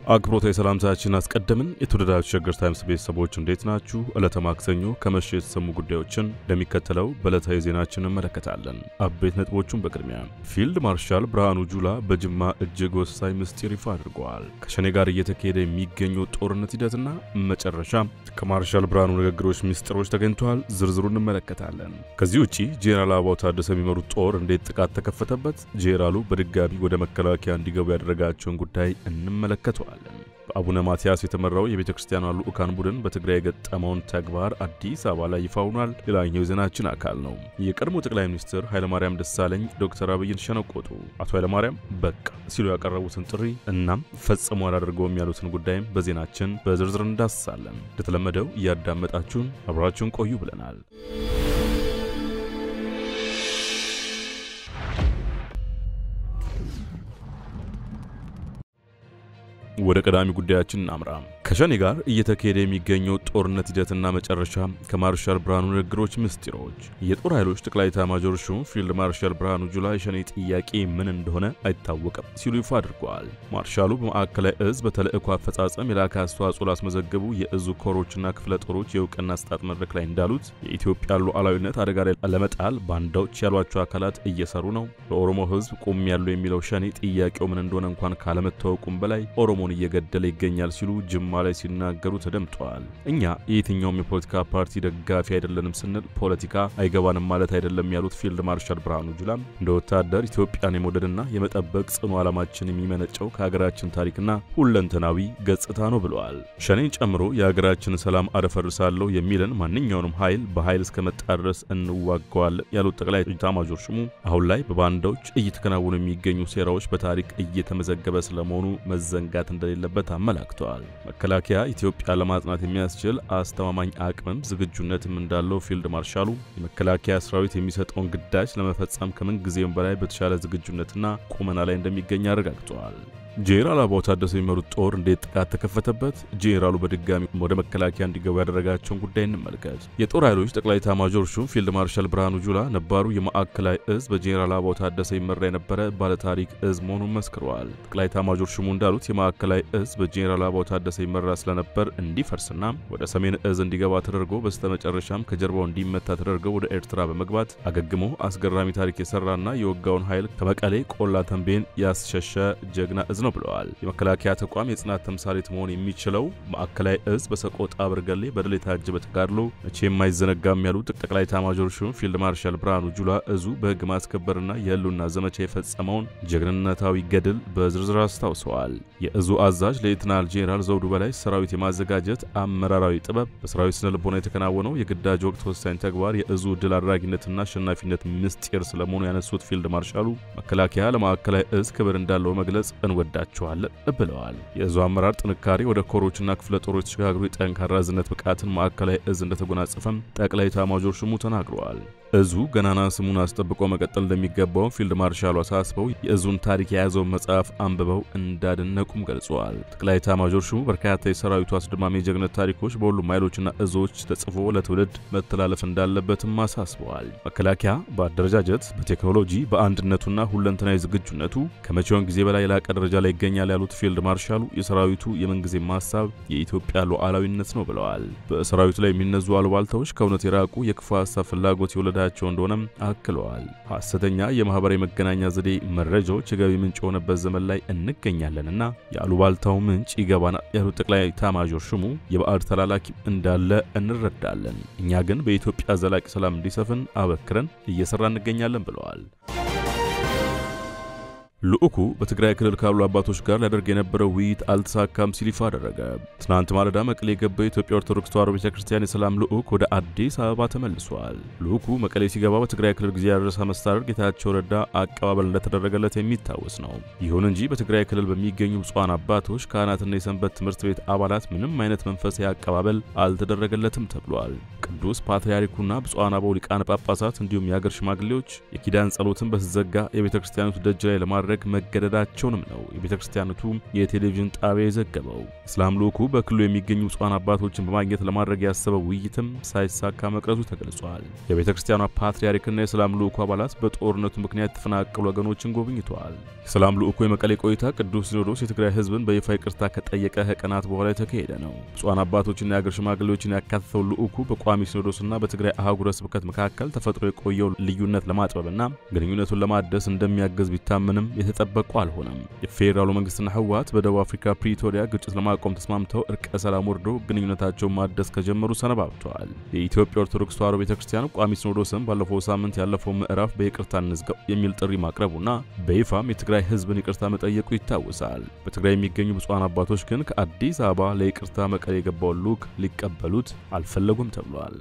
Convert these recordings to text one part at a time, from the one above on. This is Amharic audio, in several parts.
አክብሮታዊ ሰላምታችን አስቀደምን። የተወደዳችሁ ሸገር ታይምስ ቤተሰቦች እንዴት ናችሁ? ዕለተ ማክሰኞ ከመሸ የተሰሙ ጉዳዮችን እንደሚከተለው በዕለታዊ ዜናችን እንመለከታለን። አበይት ነጥቦቹን በቅድሚያ ፊልድ ማርሻል ብርሃኑ ጁላ በጅማ እጅግ ወሳኝ ምስጢር ይፋ አድርገዋል። ከሸኔ ጋር እየተካሄደ የሚገኘው ጦርነት ሂደትና መጨረሻ ከማርሻል ብርሃኑ ንግግሮች ምስጢሮች ተገኝተዋል። ዝርዝሩ እንመለከታለን። ከዚህ ውጪ ጄኔራል አበባው ታደሰ የሚመሩት ጦር እንዴት ጥቃት ተከፈተበት፣ ጄኔራሉ በድጋሚ ወደ መከላከያ እንዲገቡ ያደረጋቸውን ጉዳይ እንመለከተዋል። በአቡነ ማትያስ የተመራው የቤተ ክርስቲያኗ ልዑካን ቡድን በትግራይ የገጠመውን ተግባር አዲስ አበባ ላይ ይፋ ሆኗል። ሌላኛው የዜናችን አካል ነው። የቀድሞ ጠቅላይ ሚኒስትር ኃይለማርያም ደሳለኝ ዶክተር አብይን ሸነቆጡ። አቶ ኃይለማርያም በቃ ሲሉ ያቀረቡትን ጥሪ እናም ፈጽሞ አላደርገውም ያሉትን ጉዳይም በዜናችን በዝርዝር እንዳስሳለን። እንደተለመደው እያዳመጣችሁን አብራችሁን ቆዩ ብለናል። ወደ ቀዳሚ ጉዳያችን እናምራ። ከሸኔ ጋር እየተካሄደ የሚገኘው ጦርነት ሂደትና መጨረሻ ከማርሻል ብርሃኑ ንግግሮች ምስጢሮች። የጦር ኃይሎች ጠቅላይ ኤታማዦር ሹም ፊልድ ማርሻል ብርሃኑ ጁላ የሸኔ ጥያቄ ምን እንደሆነ አይታወቅም ሲሉ ይፋ አድርገዋል። ማርሻሉ በማዕከላዊ እዝ በተልእኮ አፈጻጸም የላከ አስተዋጽኦ ላስመዘገቡ የእዙ ኮሮችና ክፍለ ጦሮች የእውቅና አሰጣጥ መድረክ ላይ እንዳሉት የኢትዮጵያ ሉዓላዊነት አደጋ ላይ ለመጣል ባንዳዎች ያሏቸው አካላት እየሰሩ ነው። ለኦሮሞ ሕዝብ ቆም ያለው የሚለው ሸኔ ጥያቄው ምን እንደሆነ እንኳን ካለመታወቁም በላይ ኦሮሞን እየገደለ ይገኛል ሲሉ ጅማ ላይ ሲናገሩ ተደምጠዋል። እኛ የየትኛውም የፖለቲካ ፓርቲ ደጋፊ አይደለንም ስንል ፖለቲካ አይገባንም ማለት አይደለም ያሉት ፊልድ ማርሻል ብርሃኑ ጁላም እንደ ወታደር ኢትዮጵያን የመውደድና የመጠበቅ ጽኑ ዓላማችን የሚመነጨው ከሀገራችን ታሪክና ሁለንተናዊ ገጽታ ነው ብለዋል። ሸኔን ጨምሮ የሀገራችንን ሰላም አደፈርሳለሁ የሚልን ማንኛውንም ኃይል በኃይል እስከመጣ ድረስ እንዋገዋለን ያሉት ጠቅላይ ኤታማዦር ሹሙ አሁን ላይ በባንዳዎች እየተከናወኑ የሚገኙ ሴራዎች በታሪክ እየተመዘገበ ስለመሆኑ መዘንጋት እንደሌለበት አመላክተዋል። መከላከያ ኢትዮጵያ ለማጽናት የሚያስችል አስተማማኝ አቅምም ዝግጁነትም እንዳለው ፊልድ ማርሻሉ የመከላከያ ሰራዊት የሚሰጠውን ግዳጅ ለመፈጸም ከምን ጊዜውም በላይ በተሻለ ዝግጁነትና ቁመና ላይ እንደሚገኝ አረጋግጠዋል። ጄኔራል አበባው ታደሰ የሚመሩት ጦር እንዴት ጥቃት ተከፈተበት? ጄኔራሉ በድጋሚ ወደ መከላከያ እንዲገቡ ያደረጋቸውን ጉዳይ እንመልከት። የጦር ኃይሎች ጠቅላይ ኤታማዦር ሹም ፊልድ ማርሻል ብርሃኑ ጁላ ነባሩ የማዕከላዊ እዝ በጄኔራል አበባው ታደሰ ይመራ የነበረ ባለታሪክ እዝ መሆኑን መስክረዋል። ጠቅላይ ኤታማዦር ሹሙ እንዳሉት የማዕከላዊ እዝ በጄኔራል አበባው ታደሰ ይመራ ስለነበር እንዲፈርስና ወደ ሰሜን እዝ እንዲገባ ተደርጎ በስተመጨረሻም ከጀርባው እንዲመታ ተደርገው ወደ ኤርትራ በመግባት አገግሞ አስገራሚ ታሪክ የሰራና የወጋውን ኃይል ከመቀሌ ቆላ ተንቤን ያስሸሸ ጀግና እዝ ነው ብለዋል። የመከላከያ ተቋም የጽናት ተምሳሌት መሆን የሚችለው ማዕከላዊ እዝ በሰቆጣ በርገሌ በድል የታጀበ ተጋድሎ መቼ የማይዘነጋም ያሉት ጠቅላይ ኤታማዦር ሹም ፊልድ ማርሻል ብርሃኑ ጁላ እዙ በሕግ ማስከበርና የህልውና ዘመቻ የፈጸመውን ጀግንነታዊ ገድል በዝርዝር አስታውሰዋል። የእዙ አዛዥ ሌትናል ጄኔራል ዘውዱ በላይ ሰራዊት የማዘጋጀት አመራራዊ ጥበብ በሰራዊት ስነ ልቦና የተከናወነው የግዳጅ ወቅት ወሳኝ ተግባር የእዙ ድል አድራጊነትና አሸናፊነት ምስጢር ስለመሆኑ ያነሱት ፊልድ ማርሻሉ መከላከያ ለማዕከላዊ እዝ ክብር እንዳለው መግለጽ እንወዳቸዋለን ብለዋል። የእዙ አመራር ጥንካሬ ወደ ኮሮችና ክፍለ ጦሮች ተሸጋግሮ የጠንካራ ዝነት ብቃትን ማዕከላዊ እዝ እንደተጎናጸፈም ጠቅላይ ኤታማዦር ሹሙ ተናግረዋል። እዙ ገናና ስሙን አስጠብቆ መቀጠል እንደሚገባው ፊልድ ማርሻሉ አሳስበው የእዙን ታሪክ የያዘውን መጽሐፍ አንብበው እንዳደነቁም ገልጸዋል። ጠቅላይ ኤታማዦር ሹሙ በርካታ የሰራዊቱ አስደማሚ የጀግነት ታሪኮች በሁሉም ኃይሎችና እዞች ተጽፎ ለትውልድ መተላለፍ እንዳለበትም አሳስበዋል። መከላከያ በአደረጃጀት በቴክኖሎጂ በአንድነቱና ሁለንተናዊ ዝግጁነቱ ከመቼውን ጊዜ በላይ የላቀ ደረጃ ላይ ይገኛል ያሉት ፊልድ ማርሻሉ የሰራዊቱ የምንጊዜም ሀሳብ የኢትዮጵያ ሉዓላዊነት ነው ብለዋል። በሰራዊቱ ላይ የሚነዙ አሉባልታዎች ከእውነት የራቁ የክፉ ሀሳብ ፍላጎት የወለዳቸው እንደሆነም አክለዋል። ሐሰተኛ የማህበራዊ መገናኛ ዘዴ መረጃዎች የገቢ ምንጭ የሆነበት ዘመን ላይ እንገኛለንና የአሉባልታው ምንጭ ይገባናል ያሉት ጠቅላይ ኤታማዦር ሹሙ የባዕድ ተላላኪ እንዳለ እንረዳለን፣ እኛ ግን በኢትዮጵያ ዘላቂ ሰላም እንዲሰፍን አበክረን እየሰራ እንገኛለን ብለዋል። ልዑኩ በትግራይ ክልል ካሉ አባቶች ጋር ሊያደርግ የነበረው ውይይት አልተሳካም ሲል ይፋ አደረገ። ትናንት ማለዳ መቀሌ የገባው የኢትዮጵያ ኦርቶዶክስ ተዋሕዶ ቤተ ክርስቲያን የሰላም ልዑክ ወደ አዲስ አበባ ተመልሷል። ልዑኩ መቀሌ ሲገባ በትግራይ ክልል ጊዜያዊ ርዕሰ መስተዳድር ጌታቸው ረዳ አቀባበል እንደተደረገለት የሚታወስ ነው። ይሁን እንጂ በትግራይ ክልል በሚገኙ ብፁዓን አባቶች፣ ካህናትና የሰንበት ትምህርት ቤት አባላት ምንም አይነት መንፈሳዊ አቀባበል አልተደረገለትም ተብሏል። ቅዱስ ፓትርያርኩና ብፁዓን አበው ሊቃነ ጳጳሳት እንዲሁም የአገር ሽማግሌዎች የኪዳን ጸሎትን በተዘጋ የቤተ ክርስቲያኒቱ ደጅ ላይ ለማድረግ ለማድረግ መገደዳቸውንም ነው የቤተ ክርስቲያኒቱ የቴሌቪዥን ጣቢያ የዘገበው። እስላም ልዑኩ በክልሉ የሚገኙ ብፁዓን አባቶችን በማግኘት ለማድረግ ያሰበው ውይይትም ሳይሳካ መቅረቱ ተገልጿል። የቤተ ክርስቲያኗ ፓትርያርክና የሰላም ልዑኩ አባላት በጦርነቱ ምክንያት የተፈናቀሉ ወገኖችን ጎብኝተዋል። የሰላም ልዑኩ የመቀሌ ቆይታ ቅዱስ ሲኖዶስ የትግራይ ሕዝብን በይፋ ይቅርታ ከጠየቀ ከቀናት በኋላ የተካሄደ ነው። ብፁዓን አባቶችና የአገር ሽማግሌዎችን ያካተተው ልዑኩ በቋሚ ሲኖዶስና በትግራይ አህጉረ ስብከት መካከል ተፈጥሮ የቆየው ልዩነት ለማጥበብና ግንኙነቱን ለማደስ እንደሚያገዝ ቢታመንም የተጠበቁ አልሆነም። የፌዴራሉ መንግስትና ህወሓት በደቡብ አፍሪካ ፕሪቶሪያ ግጭት ለማቆም ተስማምተው እርቀ ሰላም ወርዶ ግንኙነታቸውን ማደስ ከጀመሩ ሰነባብተዋል። የኢትዮጵያ ኦርቶዶክስ ተዋሕዶ ቤተ ክርስቲያን ቋሚ ሲኖዶስም ባለፈው ሳምንት ያለፈው ምዕራፍ በይቅርታ እንዝጋው የሚል ጥሪ ማቅረቡና በይፋም የትግራይ ህዝብን ይቅርታ መጠየቁ ይታወሳል። በትግራይ የሚገኙ ብፁዓን አባቶች ግን ከአዲስ አበባ ለይቅርታ መቀሌ የገባውን ልዑክ ሊቀበሉት አልፈለጉም ተብሏል።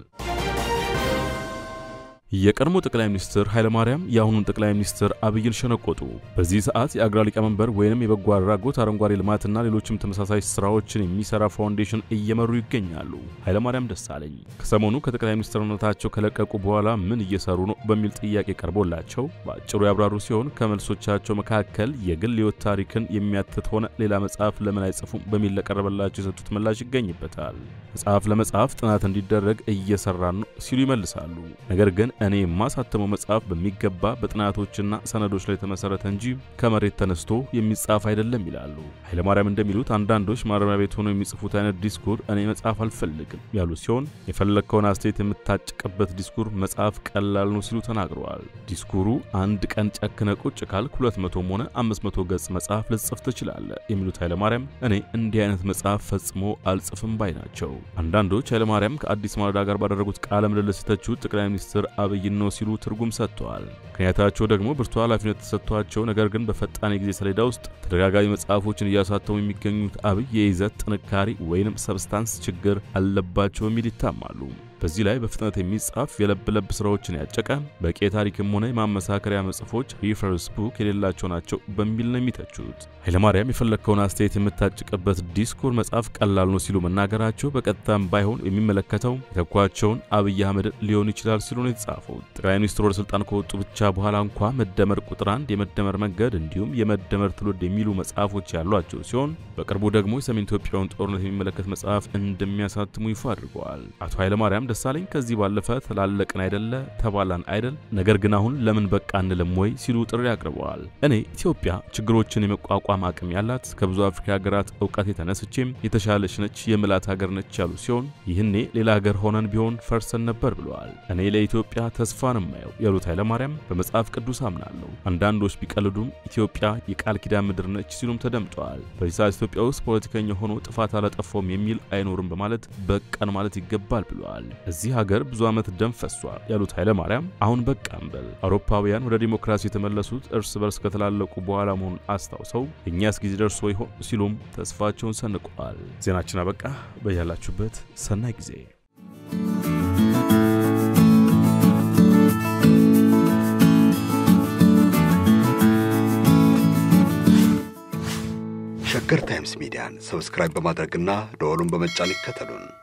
የቀድሞ ጠቅላይ ሚኒስትር ኃይለማርያም የአሁኑን ጠቅላይ ሚኒስትር አብይን ሸነቆጡ። በዚህ ሰዓት የአግራ ሊቀመንበር ወይንም የበጎ አድራጎት አረንጓዴ ልማትና ሌሎችም ተመሳሳይ ስራዎችን የሚሰራ ፋውንዴሽን እየመሩ ይገኛሉ። ኃይለማርያም ደሳለኝ ከሰሞኑ ከጠቅላይ ሚኒስትርነታቸው ከለቀቁ በኋላ ምን እየሰሩ ነው በሚል ጥያቄ ቀርቦላቸው በአጭሩ ያብራሩ ሲሆን ከመልሶቻቸው መካከል የግል ሕይወት ታሪክን የሚያትት ሆነ ሌላ መጽሐፍ ለምን አይጽፉም በሚል ለቀረበላቸው የሰጡት ምላሽ ይገኝበታል። መጽሐፍ ለመጽሐፍ ጥናት እንዲደረግ እየሰራን ነው ሲሉ ይመልሳሉ። ነገር ግን እኔ የማሳተመው መጽሐፍ በሚገባ በጥናቶችና ሰነዶች ላይ የተመሰረተ እንጂ ከመሬት ተነስቶ የሚጻፍ አይደለም ይላሉ። ኃይለማርያም እንደሚሉት አንዳንዶች ማረሚያ ቤት ሆነው የሚጽፉት አይነት ዲስኩር እኔ መጽሐፍ አልፈልግም ያሉ ሲሆን የፈለግከውን አስተያየት የምታጭቅበት ዲስኩር መጽሐፍ ቀላል ነው ሲሉ ተናግረዋል። ዲስኩሩ አንድ ቀን ጨክነ ቁጭ ካልክ 200ም ሆነ 500 ገጽ መጽሐፍ ልጽፍ ትችላለህ የሚሉት ኃይለማርያም እኔ እንዲህ አይነት መጽሐፍ ፈጽሞ አልጽፍም ባይ ናቸው። አንዳንዶች ኃይለማርያም ከአዲስ ማለዳ ጋር ባደረጉት ቃለ ምልልስ የተቹት ጠቅላይ ሚኒስትር አብይን ነው ሲሉ ትርጉም ሰጥተዋል። ምክንያታቸው ደግሞ ብርቱ ኃላፊነት ተሰጥቷቸው ነገር ግን በፈጣን የጊዜ ሰሌዳ ውስጥ ተደጋጋሚ መጽሐፎችን እያሳተሙ የሚገኙት አብይ የይዘት ጥንካሬ ወይንም ሰብስታንስ ችግር አለባቸው በሚል ይታማሉ። በዚህ ላይ በፍጥነት የሚጻፍ የለብ ለብ ስራዎችን ያጨቀ በቂ ታሪክም ሆነ የማመሳከሪያ መጽፎች ሪፈረንስ ቡክ የሌላቸው ናቸው በሚል ነው የሚተቹት። ኃይለማርያም የፈለግከውን አስተያየት የምታጭቅበት ዲስኩር መጽሐፍ ቀላል ነው ሲሉ መናገራቸው በቀጥታም ባይሆን የሚመለከተው የተኳቸውን አብይ አህመድ ሊሆን ይችላል ሲሉ ነው የተጻፈው። ጠቅላይ ሚኒስትሩ ወደ ስልጣን ከወጡ ብቻ በኋላ እንኳ መደመር ቁጥር አንድ፣ የመደመር መንገድ እንዲሁም የመደመር ትውልድ የሚሉ መጽሐፎች ያሏቸው ሲሆን በቅርቡ ደግሞ የሰሜን ኢትዮጵያውን ጦርነት የሚመለከት መጽሐፍ እንደሚያሳትሙ ይፋ አድርገዋል። አቶ ኃይለማርያም ደሳለኝ ከዚህ ባለፈ ተላለቅን አይደለ ተባላን አይደል፣ ነገር ግን አሁን ለምን በቃ እንልም ወይ ሲሉ ጥሪ አቅርበዋል። እኔ ኢትዮጵያ ችግሮችን የመቋቋም አቅም ያላት ከብዙ አፍሪካ ሀገራት እውቀት የተነስቼም የተሻለች ነች የምላት ሀገር ነች ያሉ ሲሆን ይህኔ ሌላ ሀገር ሆነን ቢሆን ፈርሰን ነበር ብለዋል። እኔ ለኢትዮጵያ ተስፋን የማየው ያሉት ኃይለማርያም በመጽሐፍ ቅዱስ አምናለሁ፣ አንዳንዶች ቢቀልዱም ኢትዮጵያ የቃል ኪዳን ምድር ነች ሲሉም ተደምጠዋል። በዚህ ሰዓት ኢትዮጵያ ውስጥ ፖለቲከኛ ሆኖ ጥፋት አላጠፋውም የሚል አይኖርም በማለት በቃን ማለት ይገባል ብለዋል። እዚህ ሀገር ብዙ ዓመት ደም ፈሷል ያሉት ኃይለማርያም አሁን በቃ እንበል። አውሮፓውያን ወደ ዲሞክራሲ የተመለሱት እርስ በርስ ከተላለቁ በኋላ መሆኑን አስታውሰው እኛስ ጊዜ ደርሶ ይሆን ሲሉም ተስፋቸውን ሰንቀዋል። ዜናችን አበቃ። በያላችሁበት ሰናይ ጊዜ ሸገር ታይምስ ሚዲያን ሰብስክራይብ በማድረግና ደወሉን በመጫን ይከተሉን።